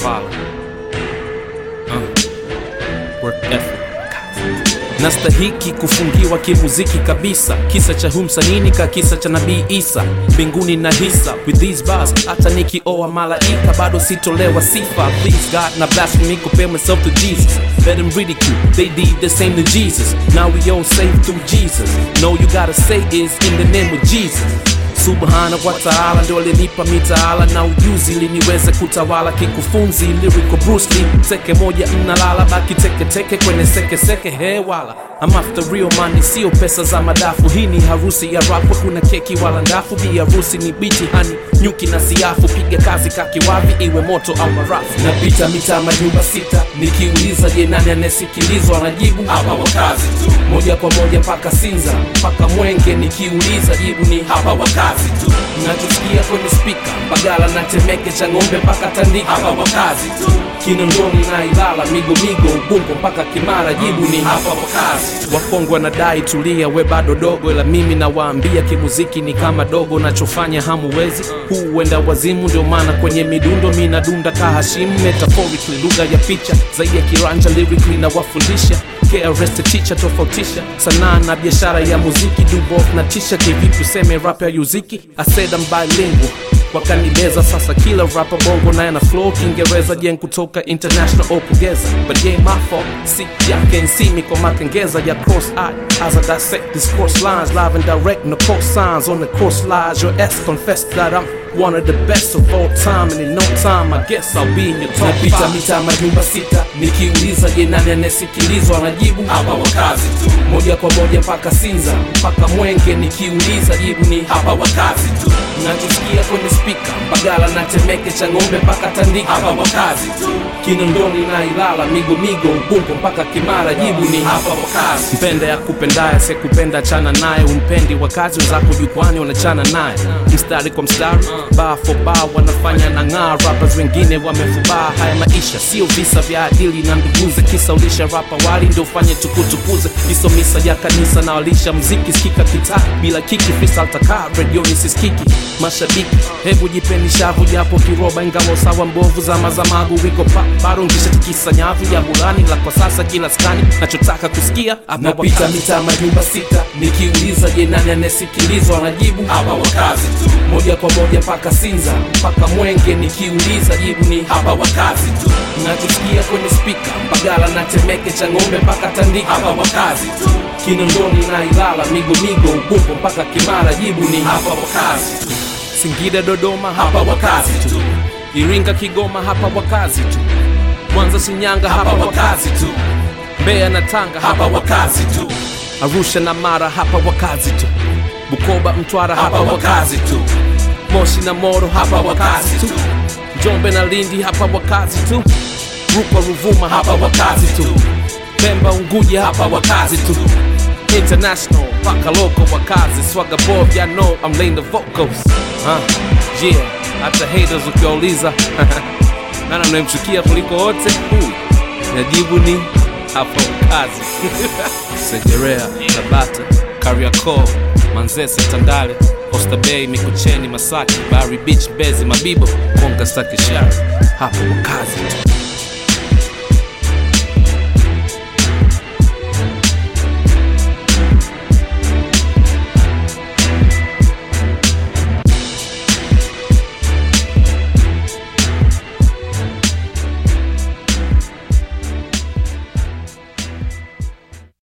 fala uh. work ethic nastahiki kufungiwa kimuziki kabisa kisa cha humsanini ka kisa cha nabii isa mbinguni na hisa with these bars hata nikioa malaika bado sitolewa sifa please god na blasphemy compare myself to jesus let them ridicule they did the same to jesus now we all saved through jesus no you gotta say is in the name of jesus subhana wa taala ndio alinipa mitaala na ujuzi ili niweze kutawala kikufunzi lyrical Bruce Lee seke moja mnalala baki teketeke kwenye sekeseke hewala I'm after real money sio pesa za madafu hii ni harusi ya rap kuna keki wala ndafu bi harusi ni biti hani nyuki na siafu piga kazi kakiwavi iwe moto au marafu napita mitaa majumba sita nikiuliza je nani anayesikilizwa anajibu hapa wakazi tu moja kwa moja mpaka sinza mpaka mwenge nikiuliza jibu ni hapa wakazi tu nachosikia kwenye spika mbagala na temeke cha ng'ombe mpaka tandika hapa wakazi tu kinondoni na ilala migomigo ubungo mpaka kimara jibu ni hapa wakazi tu wakongwe wanadai tulia we bado dogo ila mimi nawaambia kimuziki ni kama dogo nachofanya hamuwezi huu huenda wazimu ndio maana kwenye midundo mi nadunda kahashimu metaphorically lugha ya picha zaidi ya kiranja lyrically na wafundisha KRS teacher tofautisha sanaa na biashara ya muziki dubof na tisha kivipi useme rap ya yuziki I said I'm bilingual wakanibeza sasa kila rapa bongo naye na flow kiingereza jen kutoka international opugeza but game my fault si yake nsimi kwa makengeza ya cross eye as I dissect these cross lines live and direct no cross signs on the cross lines your ass confess that I'm one of the best of all time and in no time I guess I'll be in your top napita five. mita majumba sita nikiuliza je nani anayesikilizwa anajibu hapa wakazi tu moja kwa moja mpaka sinza mpaka mwenge nikiuliza jibu ni hapa wakazi tu nachosikia kwenye spika mbagala na temeke cha ng'ombe mpaka tandika hapa wakazi tu kinondoni na ilala migomigo ubungo mpaka kimara jibu ni hapa wakazi mpende ya kupendaye sekupenda chana naye umpendi wakazi wenzako jukwani wanachana naye mstari kwa mstari baa for baa wanafanya na ng'aa rappers wengine wamefubaa haya maisha sio visa vya adili na nduguze kisa ulisha rapa wali ndio ufanye tukutukuze hiso misa ya kanisa na walisha mziki sikika kitaa bila kiki freestyle takaa redioni siskiki mashabiki hebu jipeni shavu japo kiroba ingawa sawa mbovu zama za magu wiko pa bado ngisha tikisa nyavu ya burani la kwa sasa kila skani nachotaka kusikia napita mitaa majumba sita nikiuliza je nani anayesikilizwa anajibu hapa wakazi tu moja kwa moja mpaka sinza mpaka mwenge nikiuliza jibu ni hapa wakazi tu nachosikia kwenye spika mbagala na temeke cha ng'ombe mpaka tandika hapa wakazi tu kinondoni na ilala migomigo ubungo mpaka kimara jibu ni hapa wakazi tu singida dodoma hapa wakazi tu iringa kigoma hapa wakazi tu mwanza shinyanga hapa hapa wakazi tu mbeya na tanga hapa wakazi tu arusha na mara hapa wakazi tu bukoba mtwara hapa hapa wakazi wakazi tu moshi na moro hapa hapa wakazi wakazi tu tu njombe na lindi hapa wakazi tu rukwa ruvuma hapa hapa wakazi tu pemba unguja hapa hapa wakazi tu international paka loco wakazi swaga bob ya know I'm laying the vocals huh? yeah hata haters ukiwauliza nani anayemchukia kuliko wote huyu najibu ni hapa wakazi segerea tabata kariakoo manzese tandale Oyster Bay mikocheni masaki bari beach mbezi mabibo konga stakishara hapa wakazi tu